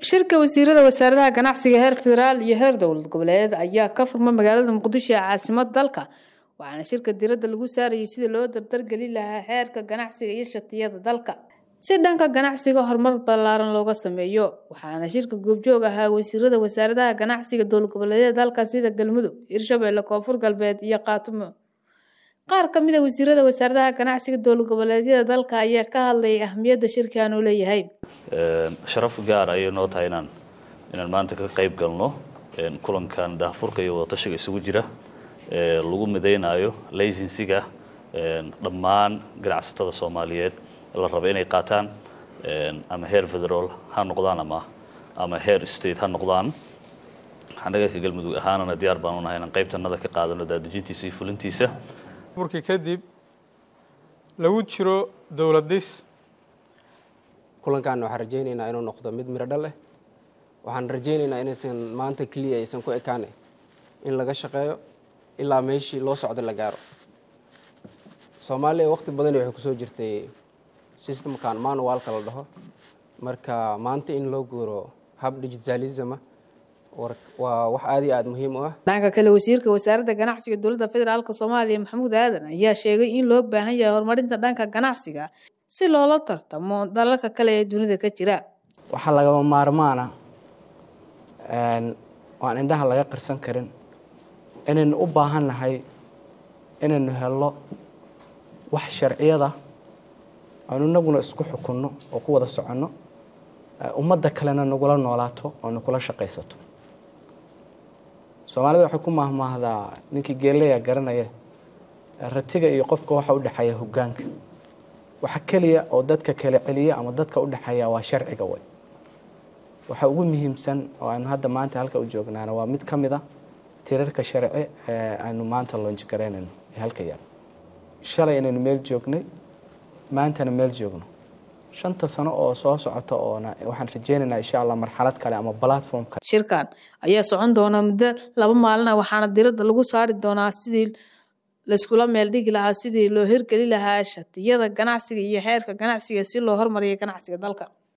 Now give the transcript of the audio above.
shirka wasiirada wasaaradaha ganacsiga heer federaal iyo heer dowlad goboleed ayaa ka furmay magaalada muqdisho ee caasimada dalka waxaana shirka diradda lagu saarayay sidii loo dardargelin lahaa xeerka ganacsiga iyo shatiyada dalka si dhanka ganacsiga horumar ballaaran looga sameeyo waxaana shirka goobjoog ahaa wasiirada wasaaradaha ganacsiga dowlad goboleedyada dalka sida galmudug hirshabelle koonfur galbeed iyo qaatumo qaar ka mid a wasiirada wasaaradaha ganacsiga dowlad goboleedyada dalka ayaa ka hadlayay ahmiyadda shirkan uu leeyahay sharaf gaar ayay noo tahay inaan inaan maanta ka qayb galno kulankan daahfurka iyo wadatashiga isugu jira lagu midaynayo laysinsiga dhammaan ganacsatada soomaaliyeed la raba inay qaataan ama heer federaal ha noqdaan ama ama heer state ha noqdaan annaga ka galmudug ahaanana diyaar baan unahay inaan qaybtanada ka qaadano daadejintiisa iyo fulintiisa burkii kadib lagu jiro dowlad dhis kulankan waxaan rajaynaynaa inuu noqdo mid miro dhal leh waxaan rajaynaynaa inaysan maanta keliya aysan ku ekaane in laga shaqeeyo ilaa meeshii loo socdo la gaaro soomaaliya waqti badani waxay kusoo jirtay systemkan manualka la dhaho marka maanta in loo guuro hab digitalisma waa wax aada iyo aada muhiim u ah dhanka kale wasiirka wasaaradda ganacsiga dowladda federaalk soomaaliya maxamuud aadan ayaa sheegay in loo baahan yahay horumarinta dhanka ganacsiga si loola tartamo dalalka kale ee dunida ka jira waxaa lagama maarmaana waan indhaha laga qarsan karin inaynu u baahan nahay inaynu helno wax sharciyada aanu inaguna isku xukunno oo ku wada soconno ummadda kalena nagula noolaato oo nagula shaqaysato soomaalida waxay ku mahmaahdaa ninkii geeleya garanaya ratiga iyo qofka waxa u dhexeeya hoggaanka waxa keliya oo dadka kala celiya ama dadka u dhexeeya waa sharciga way waxa ugu muhiimsan oo aynu hadda maanta halka u joognaana waa mid ka mid a tirarka sharci ee aynu maanta loonji garaynayno ee halka yaal shalay inaynu meel joognay maantana meel joogno shanta sano oo soo socota oona waxaan rajeynaynaa insha allah marxalad kale ama platform kale shirkan ayaa socon doona muddo laba maalina waxaana diradda lagu saari doonaa sidii laiskula meel dhigi lahaa sidii loo hirgeli lahaa shatiyada ganacsiga iyo xeerka ganacsiga si loo hormariyo ganacsiga dalka